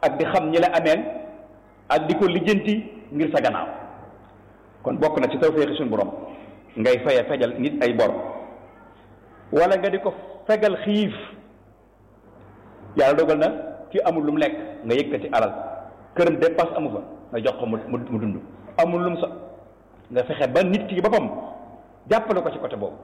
ak di xam ñi la ameel ak di ko lijjanti ngir sa gannaaw kon bokk na ci tawféexi suñu borom ngay faye fejal nit ay bor wala nga di ko fegal xiif yàlla dogal na ki amul lu mu lekk nga yëkkati alal këram dépasse amu fa nga jox ko mu mu dund amul lu mu sa nga fexe ba nit ki boppam jàppale ko ci côté boobu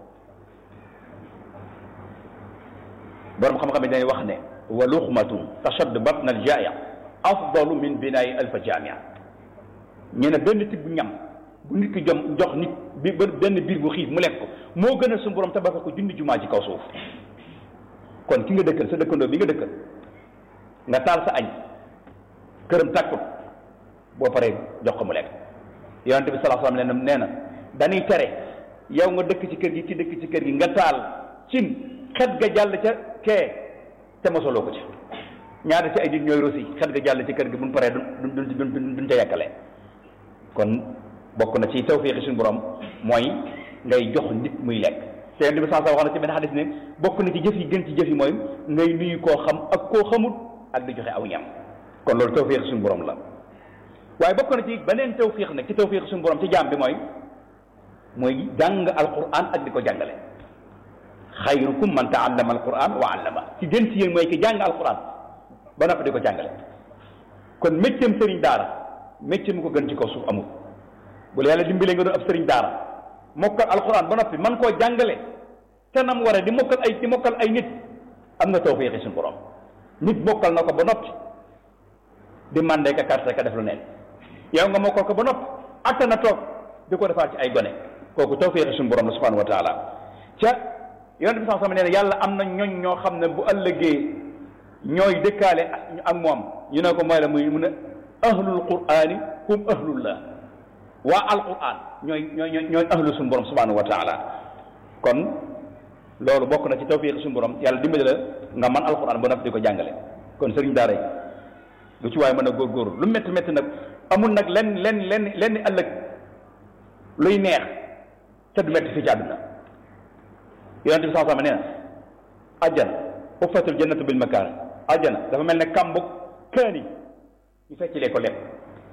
borom xam-xam yi dañuy wax ne wa luxmatun tashaddu batna al jaaya afdalu min binaayi alfa jaamia ñu ne benn tibb ñam bu nit ki jom jox nit bi benn biir bu xiif mu lekk ko moo gën a suñu borom tabax ko junni jumaa ci kaw suuf kon ki nga dëkkal sa dëkkandoo bi nga dëkkal nga taal sa añ këram tàkkut boo paree jox ko mu lekk yonente bi sallallahu alayhi wasallam nee na dañuy tere yow nga dëkk ci kër gi ki dëkk ci kër gi nga taal cin xet ga jàll ca kee te mosoloo ko ci ñaata ci ay nit ñooy rosi xet ga jàll ci kër gi buñ paree duñ duñ duñ duñ ca yàkkale kon bokk na ci tawfiixi suñu borom mooy ngay jox nit muy lekk te yonente bi sallallahu alayhi wasallam wax na ci benn xadis ne bokk na ci jëf yi gën ci jëf yi mooy ngay nuyu koo xam ak koo xamut ak di joxe aw ñam kon loolu tawfiixi suñu borom la waaye bokk na ci beneen tawfiix nag ci tawfiix suñu borom ci jaam bi mooy mooy jàng alquran ak di ko jàngale xayrukum man taallama alquran wa allama ci gën ci yéen mooy ki jàng alquran ba noppi di ko jàngale kon méccam sëriñ daara mécc mu ko gën ci kaw suuf amul bu la yàlla dimbalee nga doon ab sëriñ daara mokkal alquran ba noppi man koo jàngale te nam waree di mokkal ay di mokkal ay nit am nga tawfiix suñu borom nit mokkal na ko ba noppi di mandé ka carte ka def lu neen yow nga mokkal ko ba noppi atta na toog di ko defaat ci ay gone kooku tawfiix suñu borom la subhanahu wa taala ca yonent bi sax sama nee na yàlla am na ñooñ ñoo xam ne bu ëllëgee ñooy dëkkaale ak moom ñu ne ko mooy la muy mu ne ahlul qur'ani hum ahlullah waa alquran ñooy ñooy ñooy ahlu suñu borom subhanahu wa taala kon loolu bokk na ci tawfiq suñu borom yàlla dimbali la nga man alquran ba noppi di ko jàngale kon sëriñ daara yi lu ci waaye mën a góorgóorlu lu métti métti nag amul nag lenn lenn lenn lenn ëllëg luy neex te du métti fii ci àdduna yonente bi saa sama nee na ajjana uffatul jannatu bil makaar ajjana dafa mel ne kàmbu kaani ñu feccilee ko lekk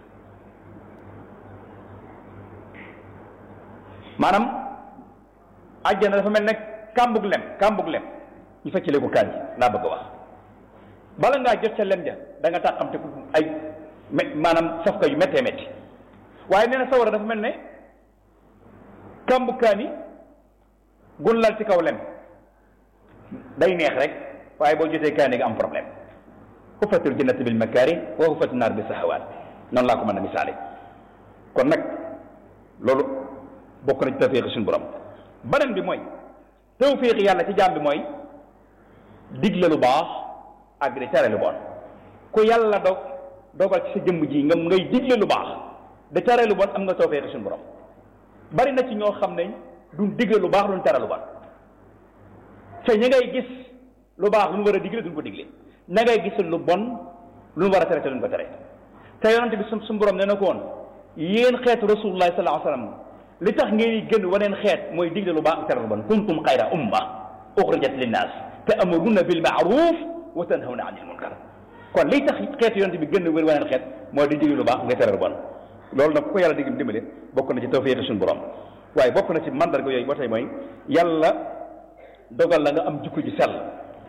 maanaam ajjana dafa mel ne kàmbug lem kàmbug lem ñu feccilee ko kaani laa bëgg a wax bala ngaa jot ca lem ja da nga tàqamte ko ay maanaam safka yu méttee métti waaye nee na sawara dafa mel ne kàmbu kaani gun lal ci kaw lem day neex rek waaye boo jotee kaani nga am problème huffatul jannatu bil makaari wa huffatu naar bi sahawaat noonu laa ko mën a misaale kon nag loolu bokk na ci tawfiq suñu borom beneen bi mooy tawfiq yàlla ci jaam bi mooy digle lu baax ak di tere lu bon ku yàlla dog dogal ci sa jëmm ji nga ngay digle lu baax di tere lu bon am nga tawfiq suñu borom bari na ci ñoo xam ne duñ digle lu baax duñ tere lu bon te ña ngay gis lu baax lu ñu war a digle duñ ko digle ña ngay gis lu bon lu ñu war a tere te duñ ko tere te yonente bi suñ borom nee na ko woon yéen xeetu rasulullahi sallallahu alayhi wasallam li tax ngeen gën waneen xeet mooy digle lu baax ak tere lu bon kuntum xayra umma uxrijat linnaas ta'muruna bil ma'ruf wa tanhawna anil munkar kon liy tax xeetu yonente bi gën wër waneen xeet mooy di digle lu baax nga tere lu bon loolu nag ku ko yàlla digg dimbale bokk na ci tawfiq suñu borom waaye bokk na ci mandarga yooyu ba tey mooy yàlla dogal la nga am jikko ji sell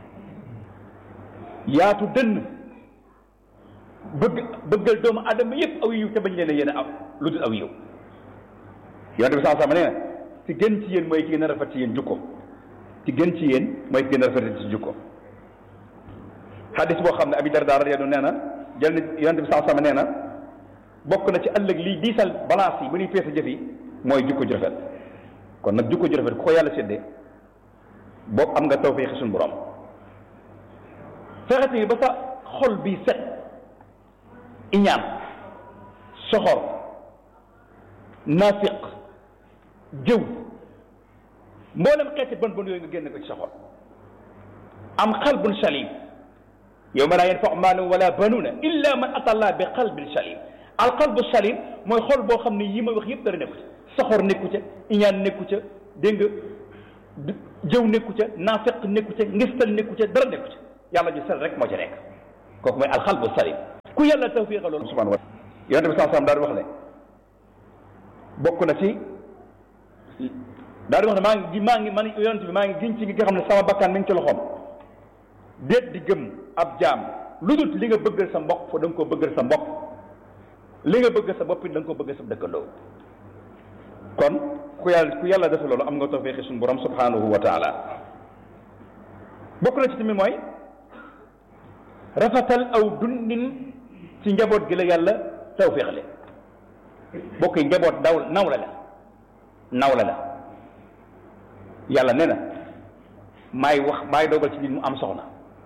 yaatu dënn bëgg bëggal doomu adama yëpp aw yiw te bañ leen a yéen a aw lu dul aw yiw yonente bi saa sama nee na ci gën ci yéen mooy ki gën a rafet ci yéen jukko ci gën ci yéen mooy ki gën a rafet ci jukko xadis boo xam ne abi darda radiyallahu nee na jël na yonente bi saa sama nee na bokk na ci ëllëg lii diisal balance yi bu ñuy peese jëf yi mooy jukko ju rafet kon nag jukko ju rafet ku ko yàlla séddee boobu am nga tawfiix suñu borom fexete yi ba sa xol bi set iñaan soxor nafiq jëw mboolem xeeti bon bon yooyu nga génn ko ci sa xol am qalbun salim yawma laa yanfau maalun wala banuuna illa man ata allah bi qalbin salim al qalbu salim mooy xol boo xam ne yi ma wax yëpp dara nekku ci soxor nekku ca iñaan nekku ca dégg nga jëw nekku ca naafeq nekku ca ngistal nekku ca dara nekku ca yàlla ju sel rek moo ca nekk kooku mooy alxalbu salim ku ku yàlla tawfiixa loolu subhanahu wa taala yonente bi saa daal di wax ne bokk na ci daal di wax ne maa ngi maa ngi man yonente bi maa ngi giñ ci nga xam ne sama bakkan mi ngi ci loxoom déet di gëm ab jaam lu dul li nga bëggal sa mbokk fa da nga ko bëggal sa mbokk li nga bëgg sa bopp it da nga ko bëgg sa dëkkandoo kon ku yàlla ku yàlla defe loolu am nga tawfiixi suñu borom subhanahu wa taala bokk na ci tamit mooy rafetal aw dundin ci njaboot gi la yàlla tawfiixle bokk yi njaboot daw nawla la nawla la yàlla nee na maay wax maay dogal ci nit mu am soxna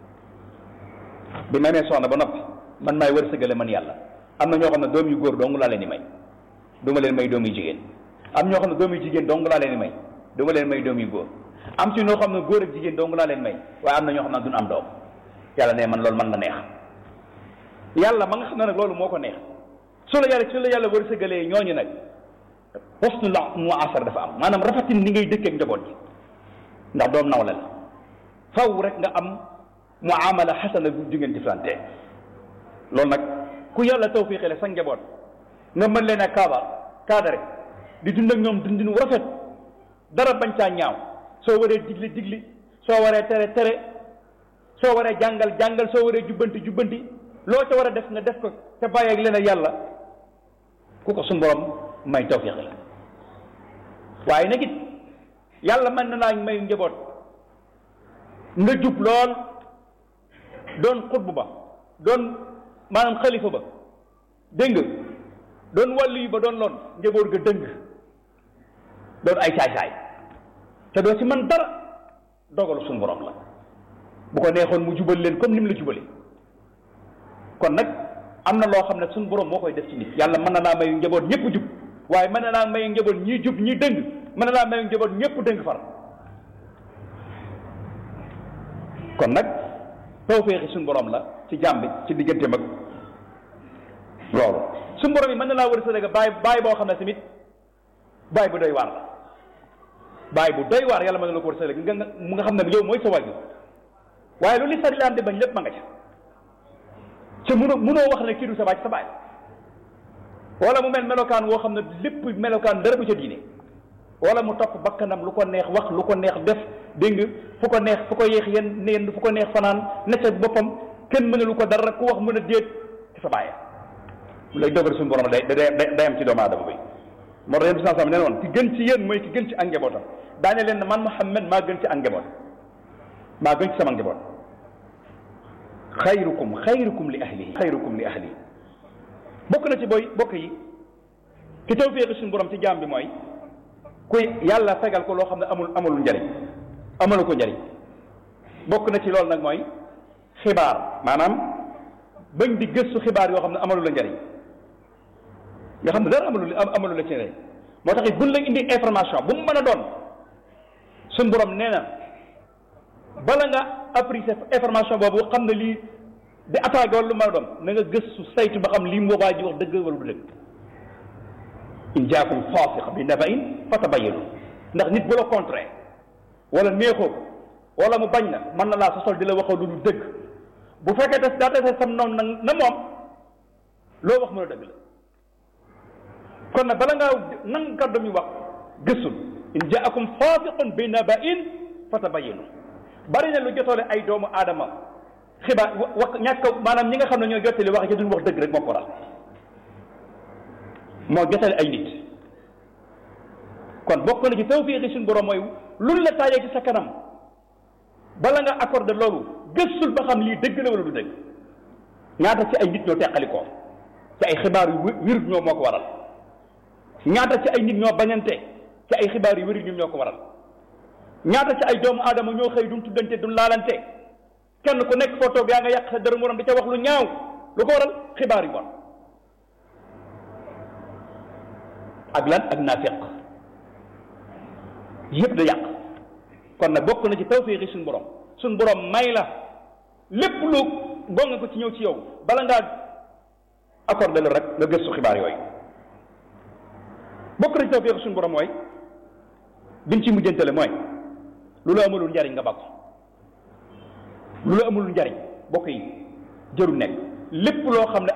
bi ma nee soxna ba noppi man maay wërsëgale man yàlla am na ñoo xam ne doom yu góor dong laa leen di may du ma leen may doom yu jigéen am ñoo xam ne doom yu jigéen dong laa leen di may du ma leen may doom yu góor am ci ñoo xam ne góor ak jigéen dong laa leen may waaye am na ñoo xam ne duñ am doom yàlla ne man loolu man la neex yàlla ma nga xam ne nag loolu moo ko neex su la yàlla su la yàlla wërsëgalee ñooñu nag husnu la mu asar dafa am maanaam rafetin ni ngay dëkkeek njaboot gi ndax doom nawle la faw rek nga am muamala xasana bu jigéen jëflante loolu nag ku yàlla tawfiixale sa njaboot nga mën leen a kaaba kaadare di dund ak ñoom dundin wu rafet dara bañ caa ñaaw soo waree digli digli soo waree tere tere soo waree jàngal jàngal soo waree jubbanti jubbanti loo ca war a def nga def ko te bàyyi ak leen ak yàlla ku ko suñu borom may tawfiix la waaye nag it yàlla mën na naa may njaboot nga jub lool doon xutbu ba doon maanaam xalifa ba dégg nga doon wàllu yu ba doon loon njaboot ga dëng doon ay caay-caay te doo ci man dara dogalu suñu borom la bu ko neexoon mu jubal leen comme ni mu la jubale kon nag am na loo xam ne suñu borom moo koy def ci nit yàlla mën na naa mayu njaboot ñëpp jub waaye mën na naa mayu njaboot ñii jub ñii dëng mën na naa mayu njaboot ñëpp dëng far kon nag tawféexi suñu borom la ci jàmm bi ci diggante mag loolu suñu borom yi mën na laa war a sëdëga bàyyi bàyyi boo xam ne tamit bàyyi bu doy waar la bàyyi bu doy waar yàlla mën na la ko war a sëdëga nga mu nga xam ne yow mooy sa wàññi waaye lu li sari laan di bañ lépp ma nga ca ca mënoo mënoo wax ne kii du sa baay sa baay wala mu mel melokaan woo xam ne lépp melokaan dara du ca diine wala mu topp bakkanam lu ko neex wax lu ko neex def dégg nga fu ko neex fu ko yéex yen neen fu ko neex fanaan ne ca boppam kenn mënalu ko dara ku wax mën a déet ci sa baay lay dogal suñu borom day day day am ci doomu aadama bi moo tax yéen bi sam nee woon ki gën ci yéen mooy ki gën ci ak njabootam daane leen man Muhammad maa gën ci ak njaboot maa gën ci sama njaboot xayrukum xayrukum li ahlihi xayrukum li ahlihi bokk na ci booy bokk yi ki tawféexi suñu borom ci jaam bi mooy kuy yàlla fegal ko loo xam ne amul amul njariñ amalu ko njariñ bokk na ci loolu nag mooy xibaar maanaam bañ di gëstu xibaar yoo xam ne amalu la njariñ yoo xam ne dara amalu amalu la ci njariñ moo tax it buñ la indi information bu mu mën a doon suñu borom nee na bala nga apprécier information boobu xam ne lii di attaqué wala lu mën a doon na nga gëstu saytu ba xam lii mu waa ji wax dëgg wala du dëgg in jaakum faasiq bi naba'in fatabayyanu ndax nit bu la contraire wala neexoo ko wala mu bañ na mën na laa sosol di la waxoo lu du dëgg bu fekkee des daa tase sam noonu nag na moom loo wax mën a dëgg la kon nag bala ngaa nang kàddu mi wax gëstul in jaakum faasiqun bi naba'in fatabayyanu bari na lu jotoole ay doomu aadama xibaar wax ñàkk maanaam ñi nga xam ne ñoo jottali wax ci duñ wax dëgg rek moo ko waral moo jotale ay nit kon bokk na ci tawfiixi suñu borom mooy luñ la taajee ci sa kanam bala nga accordé loolu gëstul ba xam lii dëgg la wala du dëgg ñaata ci ay nit ñoo teqalikoo ci ay xibaar yu wér ñoo moo ko waral ñaata ci ay nit ñoo bañante ci ay xibaar yu wér ñoom ñoo ko waral ñaata ci ay doomu aadama ñoo xëy duñ tuddante duñ laalante kenn ku nekk foo toog yaa nga yàq sa dërëm morom di ca wax lu ñaaw lu ko waral xibaar yu bon ak lan ak naafiq yëpp da yàq kon nag bokk na ci tawfiixi suñu borom suñu borom may la lépp lu gonga ko ci ñëw ci yow bala ngaa accordé la rek nga gëstu xibaar yooyu bokk na ci tawfiixi suñu borom mooy biñ ci mujjantale mooy lu la amulul njariñ nga bakko lu la amulul njariñ bokk yi jëru nekk lépp loo xam ne